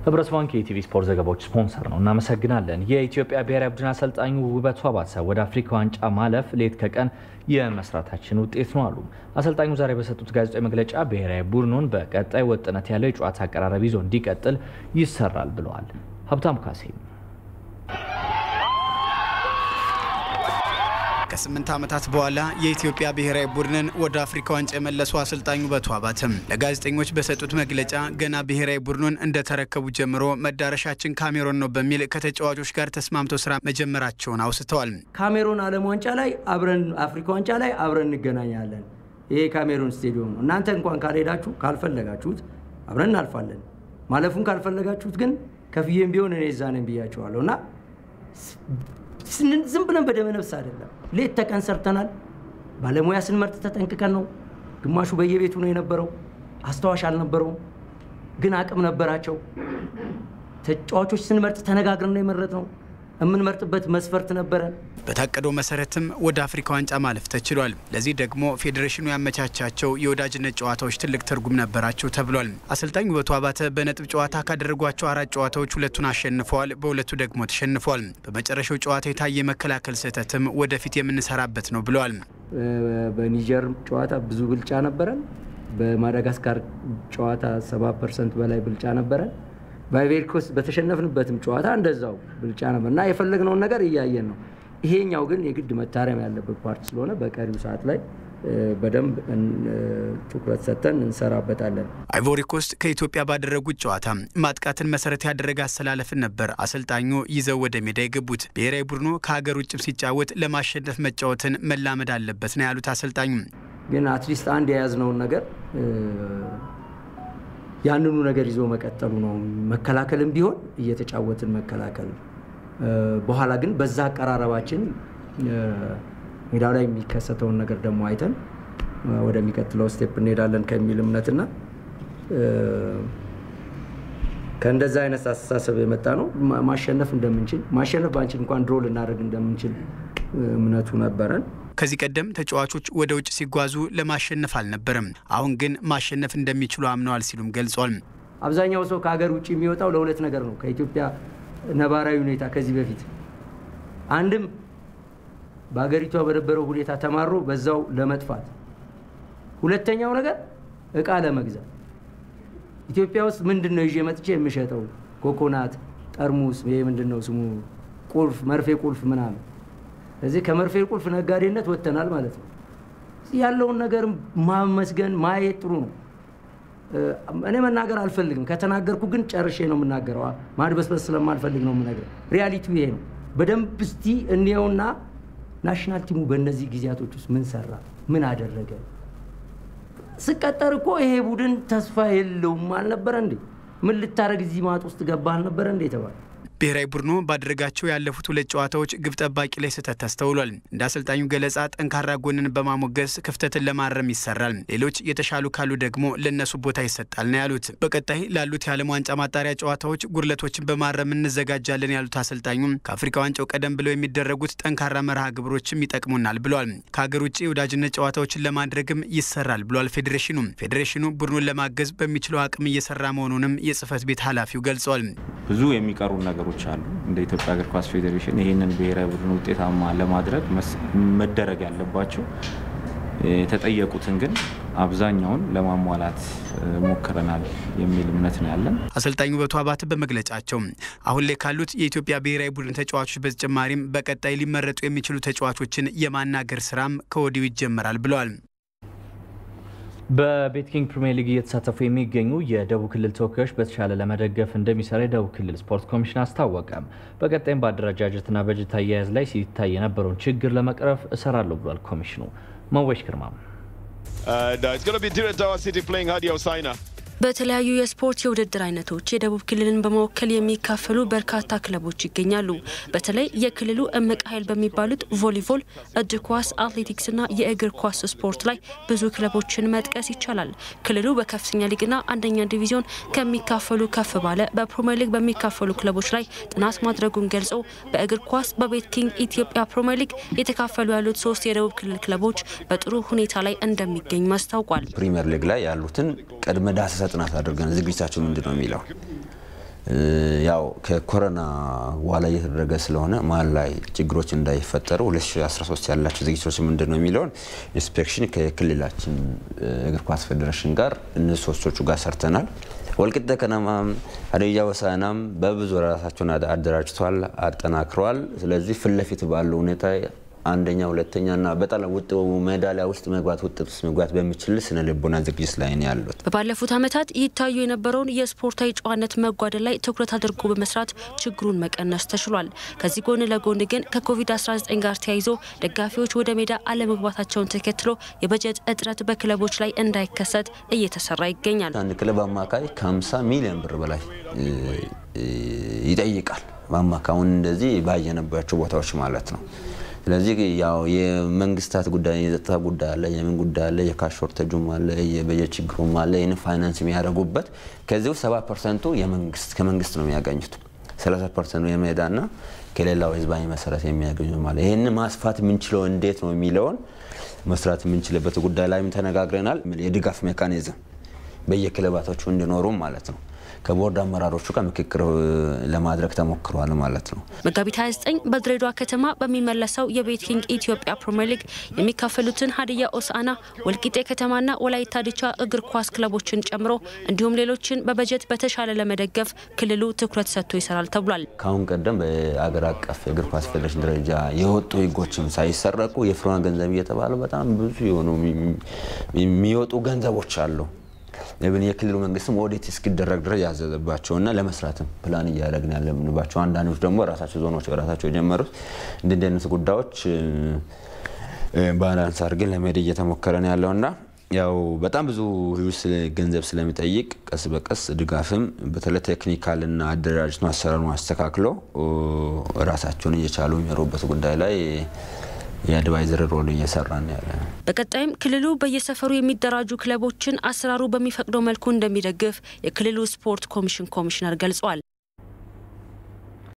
ህብረት ባንክ የኢቲቪ ስፖርት ዘገባዎች ስፖንሰር ነው። እናመሰግናለን። የኢትዮጵያ ብሔራዊ ቡድን አሰልጣኙ ውበቱ አባተ ወደ አፍሪካ ዋንጫ ማለፍ ሌት ከቀን የመስራታችን ውጤት ነው አሉ። አሰልጣኙ ዛሬ በሰጡት ጋዜጣዊ መግለጫ ብሔራዊ ቡድኑን በቀጣይ ወጥነት ያለው የጨዋታ አቀራረብ ይዞ እንዲቀጥል ይሰራል ብለዋል። ሀብታሙ ካሴ ከስምንት ዓመታት በኋላ የኢትዮጵያ ብሔራዊ ቡድንን ወደ አፍሪካ ዋንጫ የመለሱ አሰልጣኙ ውበቱ አባተም ለጋዜጠኞች በሰጡት መግለጫ ገና ብሔራዊ ቡድኑን እንደተረከቡ ጀምሮ መዳረሻችን ካሜሮን ነው በሚል ከተጫዋቾች ጋር ተስማምተው ስራ መጀመራቸውን አውስተዋል። ካሜሮን ዓለም ዋንጫ ላይ አብረን አፍሪካ ዋንጫ ላይ አብረን እንገናኛለን። ይሄ ካሜሮን ስቴዲየም ነው። እናንተ እንኳን ካልሄዳችሁ ካልፈለጋችሁት አብረን እናልፋለን። ማለፉን ካልፈለጋችሁት ግን ከፍዬም ቢሆን እኔ እዛ ነኝ ብያቸዋለሁ እና ዝም ብለን በደመ ነፍስ አይደለም። ሌት ተቀን ሰርተናል። ባለሙያ ስንመርጥ ተጠንቅቀን ነው። ግማሹ በየቤቱ ነው የነበረው። አስታዋሽ አልነበረውም፣ ግን አቅም ነበራቸው። ተጫዋቾች ስንመርጥ ተነጋግረን ነው የመረጥነው። የምንመርጥበት መስፈርት ነበረን። በታቀደው መሰረትም ወደ አፍሪካ ዋንጫ ማለፍ ተችሏል። ለዚህ ደግሞ ፌዴሬሽኑ ያመቻቻቸው የወዳጅነት ጨዋታዎች ትልቅ ትርጉም ነበራቸው ተብሏል። አሰልጣኝ ውበቱ አባተ በነጥብ ጨዋታ ካደረጓቸው አራት ጨዋታዎች ሁለቱን አሸንፈዋል፣ በሁለቱ ደግሞ ተሸንፈዋል። በመጨረሻው ጨዋታ የታየ የመከላከል ስህተትም ወደፊት የምንሰራበት ነው ብለዋል። በኒጀር ጨዋታ ብዙ ብልጫ ነበረን። በማዳጋስካር ጨዋታ 70 ፐርሰንት በላይ ብልጫ ነበረን። በአይቬሪ ኮስት በተሸነፍንበትም ጨዋታ እንደዛው ብልጫ ነበር እና የፈለግነውን ነገር እያየን ነው። ይሄኛው ግን የግድ መታረም ያለበት ፓርት ስለሆነ በቀሪው ሰዓት ላይ በደንብ ትኩረት ሰጥተን እንሰራበታለን። አይቮሪ ኮስት ከኢትዮጵያ ባደረጉት ጨዋታ ማጥቃትን መሰረት ያደረገ አሰላለፍን ነበር አሰልጣኙ ይዘው ወደ ሜዳ የገቡት። ብሔራዊ ቡድኑ ከሀገር ውጭም ሲጫወት ለማሸነፍ መጫወትን መላመድ አለበት ነው ያሉት አሰልጣኙ። ግን አትሊስት አንድ የያዝነውን ነገር ያንኑ ነገር ይዞ መቀጠሉ ነው። መከላከልም ቢሆን እየተጫወትን መከላከል፣ በኋላ ግን በዛ አቀራረባችን ሜዳው ላይ የሚከሰተውን ነገር ደግሞ አይተን ወደሚቀጥለው ስቴፕ እንሄዳለን ከሚል እምነትና ከእንደዛ አይነት አስተሳሰብ የመጣ ነው። ማሸነፍ እንደምንችል ማሸነፍ ባንችል እንኳን ድሮ ልናደርግ እንደምንችል እምነቱ ነበረን። ከዚህ ቀደም ተጫዋቾች ወደ ውጭ ሲጓዙ ለማሸነፍ አልነበረም። አሁን ግን ማሸነፍ እንደሚችሉ አምነዋል ሲሉም ገልጿል። አብዛኛው ሰው ከሀገር ውጭ የሚወጣው ለሁለት ነገር ነው። ከኢትዮጵያ ነባራዊ ሁኔታ ከዚህ በፊት አንድም በሀገሪቷ በነበረው ሁኔታ ተማሮ በዛው ለመጥፋት፣ ሁለተኛው ነገር እቃ ለመግዛት ኢትዮጵያ ውስጥ ምንድን ነው ይዤ መጥቼ የምሸጠው ኮኮናት፣ ጠርሙስ፣ ይሄ ምንድን ነው ስሙ ቁልፍ፣ መርፌ ቁልፍ ምናምን እዚህ ከመርፌ ቁልፍ ነጋዴነት ወጥተናል ማለት ነው። ያለውን ነገር ማመስገን ማየት ጥሩ ነው። እኔ መናገር አልፈልግም። ከተናገርኩ ግን ጨርሼ ነው የምናገረው። ማድበስበስ ስለማልፈልግ ነው የምነግረው። ሪያሊቲው ይሄ ነው። በደንብ እስቲ እንየውና ናሽናል ቲሙ በእነዚህ ጊዜያቶች ውስጥ ምን ሰራ፣ ምን አደረገ? ስቀጠር እኮ ይሄ ቡድን ተስፋ የለውም አልነበረ እንዴ? ምን ልታደረግ እዚህ ማጥ ውስጥ ገባ አልነበረ እንዴ የተባለ ብሔራዊ ቡድኑ ባደረጋቸው ያለፉት ሁለት ጨዋታዎች ግብ ጠባቂ ላይ ስህተት ተስተውሏል። እንደ አሰልጣኙ ገለጻ ጠንካራ ጎንን በማሞገስ ክፍተትን ለማረም ይሰራል፣ ሌሎች የተሻሉ ካሉ ደግሞ ለእነሱ ቦታ ይሰጣል ነው ያሉት። በቀጣይ ላሉት የዓለም ዋንጫ ማጣሪያ ጨዋታዎች ጉድለቶችን በማረም እንዘጋጃለን ያሉት አሰልጣኙ ከአፍሪካ ዋንጫው ቀደም ብለው የሚደረጉት ጠንካራ መርሃ ግብሮችም ይጠቅሙናል ብሏል። ከሀገር ውጭ የወዳጅነት ጨዋታዎችን ለማድረግም ይሰራል ብሏል ፌዴሬሽኑ። ፌዴሬሽኑ ቡድኑን ለማገዝ በሚችለው አቅም እየሰራ መሆኑንም የጽህፈት ቤት ኃላፊው ገልጿል። ብዙ የሚቀሩ ነገሮች አሉ። እንደ ኢትዮጵያ እግር ኳስ ፌዴሬሽን ይህንን ብሔራዊ ቡድን ውጤታማ ለማድረግ መደረግ ያለባቸው የተጠየቁትን ግን አብዛኛውን ለማሟላት ሞክረናል የሚል እምነት ነው ያለን። አሰልጣኝ ውበቱ አባተ በመግለጫቸው አሁን ላይ ካሉት የኢትዮጵያ ብሔራዊ ቡድን ተጫዋቾች በተጨማሪም በቀጣይ ሊመረጡ የሚችሉ ተጫዋቾችን የማናገር ስራም ከወዲሁ ይጀመራል ብለዋል። በቤትኪንግ ፕሪሚየር ሊግ እየተሳተፉ የሚገኙ የደቡብ ክልል ተወካዮች በተሻለ ለመደገፍ እንደሚሰራ የደቡብ ክልል ስፖርት ኮሚሽን አስታወቀ። በቀጣይም በአደረጃጀትና በጀት አያያዝ ላይ ሲታይ የነበረውን ችግር ለመቅረፍ እሰራለሁ ብሏል ኮሚሽኑ። መወሽ ግርማ በተለያዩ የስፖርት የውድድር አይነቶች የደቡብ ክልልን በመወከል የሚካፈሉ በርካታ ክለቦች ይገኛሉ። በተለይ የክልሉ እምቅ ኃይል በሚባሉት ቮሊቦል፣ እጅ ኳስ፣ አትሌቲክስና የእግር ኳስ ስፖርት ላይ ብዙ ክለቦችን መጥቀስ ይቻላል። ክልሉ በከፍተኛ ሊግና አንደኛ ዲቪዚዮን ከሚካፈሉ ከፍ ባለ በፕሪሚየር ሊግ በሚካፈሉ ክለቦች ላይ ጥናት ማድረጉን ገልጾ በእግር ኳስ በቤት ኪንግ ኢትዮጵያ ፕሪሚየር ሊግ የተካፈሉ ያሉት ሶስት የደቡብ ክልል ክለቦች በጥሩ ሁኔታ ላይ እንደሚገኙ አስታውቋል። ፕሪሚየር ሊግ ላይ ያሉትን ቅድመ ዳሰሳ ጥናት አድርገን ዝግጅታቸው ምንድን ነው የሚለው ያው ከኮሮና በኋላ እየተደረገ ስለሆነ መሀል ላይ ችግሮች እንዳይፈጠሩ 2013 ያላቸው ዝግጅቶች ምንድን ነው የሚለውን ኢንስፔክሽን ከክልላችን እግር ኳስ ፌዴሬሽን ጋር እነዚህ ሶስቶቹ ጋር ሰርተናል። ወልቂጤ ከነማም ሀዲያ ሆሳዕናም በብዙ ራሳቸውን አደራጅተዋል፣ አጠናክረዋል። ስለዚህ ፊት ለፊት ባለው ሁኔታ አንደኛ ሁለተኛ እና በጣም ውጥ ሜዳሊያ ውስጥ መግባት ውጤት ውስጥ መግባት በሚችል ስነ ልቦና ዝግጅት ላይ ነው ያሉት። በባለፉት ዓመታት ይታዩ የነበረውን የስፖርታዊ ጨዋነት መጓደል ላይ ትኩረት አድርጎ በመስራት ችግሩን መቀነስ ተችሏል። ከዚህ ጎን ለጎን ግን ከኮቪድ-19 ጋር ተያይዞ ደጋፊዎች ወደ ሜዳ አለመግባታቸውን ተከትሎ የበጀት እጥረት በክለቦች ላይ እንዳይከሰት እየተሰራ ይገኛል። አንድ ክለብ አማካይ ከ50 ሚሊዮን ብር በላይ ይጠይቃል። በአማካዩን እንደዚህ ባየነባቸው ቦታዎች ማለት ነው። ስለዚህ ያው የመንግስታት ጉዳይ የጸጥታ ጉዳይ አለ፣ የምን ጉዳይ አለ፣ የካሽ ሾርቴጁም አለ፣ የበጀት ችግሩም አለ። ይህን ፋይናንስ የሚያደርጉበት ከዚህ ውስጥ ሰባ ፐርሰንቱ ከመንግስት ነው የሚያገኙት። ሰላሳ ፐርሰንቱ የሜዳና ከሌላው ህዝባዊ መሰረት የሚያገኙ ማለት ይህን ማስፋት የምንችለው እንዴት ነው የሚለውን መስራት የምንችልበት ጉዳይ ላይም ተነጋግረናል። የድጋፍ ሜካኒዝም በየክለባቶቹ እንዲኖሩም ማለት ነው ከቦርድ አመራሮቹ ጋር ምክክር ለማድረግ ተሞክሯል ማለት ነው። መጋቢት 29 በድሬዳዋ ከተማ በሚመለሰው የቤቲንግ ኢትዮጵያ ፕሪምየር ሊግ የሚካፈሉትን ሀዲያ ሆሳዕና፣ ወልቂጤ ከተማና ወላይታ ዲቻ እግር ኳስ ክለቦችን ጨምሮ እንዲሁም ሌሎችን በበጀት በተሻለ ለመደገፍ ክልሉ ትኩረት ሰጥቶ ይሰራል ተብሏል። ከአሁን ቀደም በአገር አቀፍ የእግር ኳስ ፌዴሬሽን ደረጃ የወጡ ህጎችም ሳይሰረቁ የፍሮን ገንዘብ እየተባለ በጣም ብዙ የሆኑ የሚወጡ ገንዘቦች አሉ። ብን የክልሉ መንግስትም ኦዲት እስኪደረግ ድረስ ያዘዘባቸውና ለመስራትም ፕላን እያደረግን ያለምንባቸው አንዳንዶች ደግሞ ራሳቸው ዞኖች በራሳቸው የጀመሩት እንዲህ አይነት ጉዳዮች ባላንስ አድርገን ለመሄድ እየተሞከረ ነው ያለውና ያው በጣም ብዙ ገንዘብ ስለሚጠይቅ ቀስ በቀስ ድጋፍም በተለይ ቴክኒካልና አደራጅቶ አሰራሩን አስተካክሎ ራሳቸውን እየቻሉ የሚኖሩበት ጉዳይ ላይ የአድቫይዘር ሮል እየሰራን ያለ ነው። በቀጣይም ክልሉ በየሰፈሩ የሚደራጁ ክለቦችን አሰራሩ በሚፈቅደው መልኩ እንደሚደግፍ የክልሉ ስፖርት ኮሚሽን ኮሚሽነር ገልጿል።